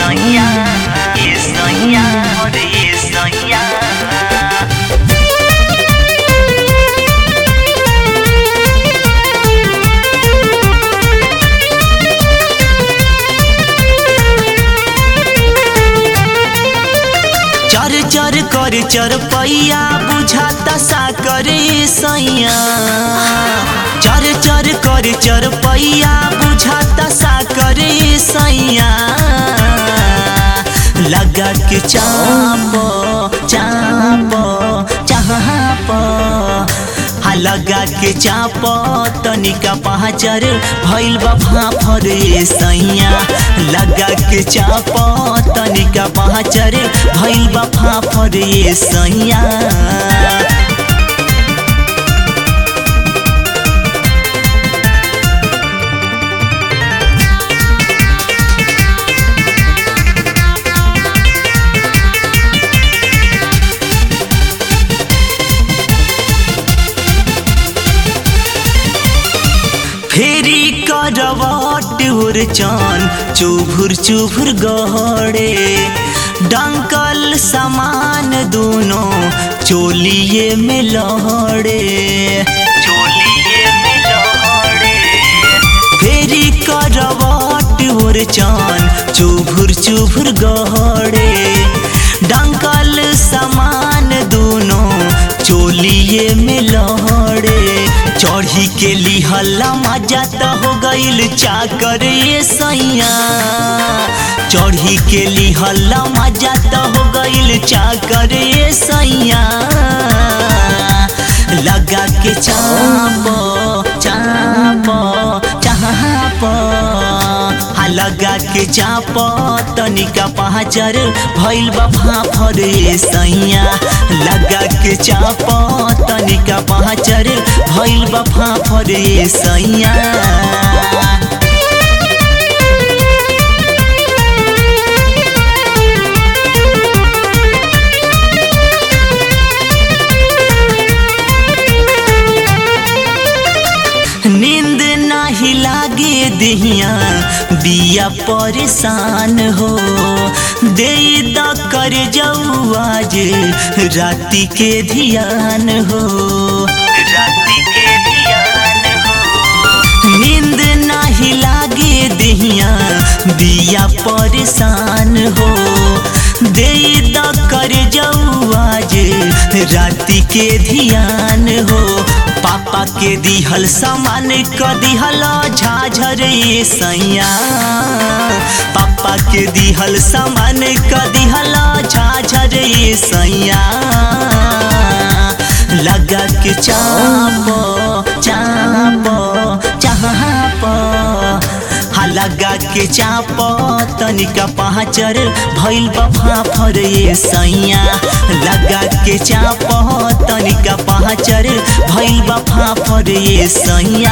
sonha, e sonhar, e sonhar. चर चर कर चर पैया बुझाता सा करे सैया चर चर कर चर पैया बुझाता सा करे सैया लगा के चाप चाप चाप हा लगा के चाप तनिका पहाचर भइल बा फाफर ए सैया लगा के चाप तनिका पहाचर भइल बा फाफर ए सैया फेरी करवट उर्चन चुभुर चुभुर गहरे डंकल समान दोनों चोलिए में लहड़े चोलिए में लहड़े फेरी करवट उर्चन चुभुर चुभुर गहरे डंकल समान दोनों चोलिए में लहड़े चढ़ी के लिहला मजा त हो गईल चाकर ये सैया चढ़ी के लिहला मजा त हो गईल चाकर ये सैया लगा के चाप चाप चाप हा लगा के चाप तनिका पहाचर भइल बा फाफर ए सैया लगा के चाप तनिका पहाचर भइल बा फाफर ए सैया नींद नाही लागे दिहिया बिया परेशान हो दे द कर जाऊ आज राति के ध्यान हो राति के ध्यान हो नींद नाही लागे दिहिया बिया परेशान हो दे द कर जाऊ आज राति के ध्यान हो पापा के दिहल सामान क दिहल झाझर ए सैया पापा के दिहल सामान क दिहल झाझर ए सैया लगा के चाप चाप चाप हा लगा के चाप तनिका पहाचर भइल बा फाफर ए सैया लगा के चाप तनिका पहाचर भइल बा फाफर ए सैया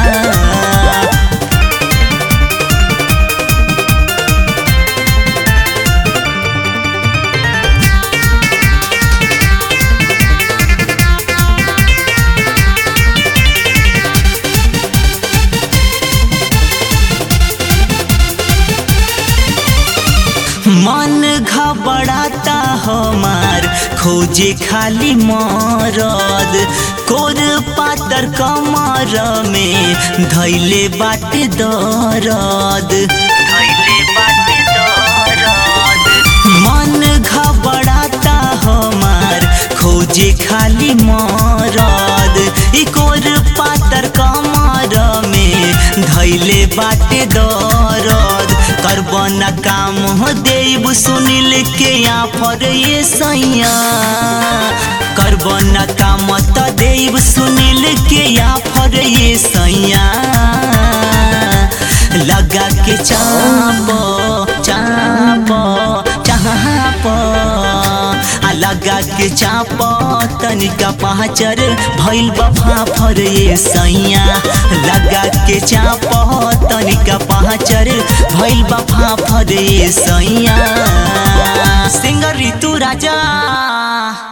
मन घबराता हमार खोजे खाली मरद कोर पातर कमर में धैले बाटे दरद धैले बाटे दरद मन घबराता हमार खोजे खाली मरद ई कोर पातर कमर में धैले बाटे दरद करबन काम हो देव सुनिल के आफर ये सैया करबन काम त देव सुनिल के आफर ये सैया लगा के चाप चाप चाप आ लगा के चाप तनिका पहाचर भइल बा फाफर ए सैया लगा के चाप तनिका पहाचर भइल बा फाफर ए सैया सिंगर ऋतु राजा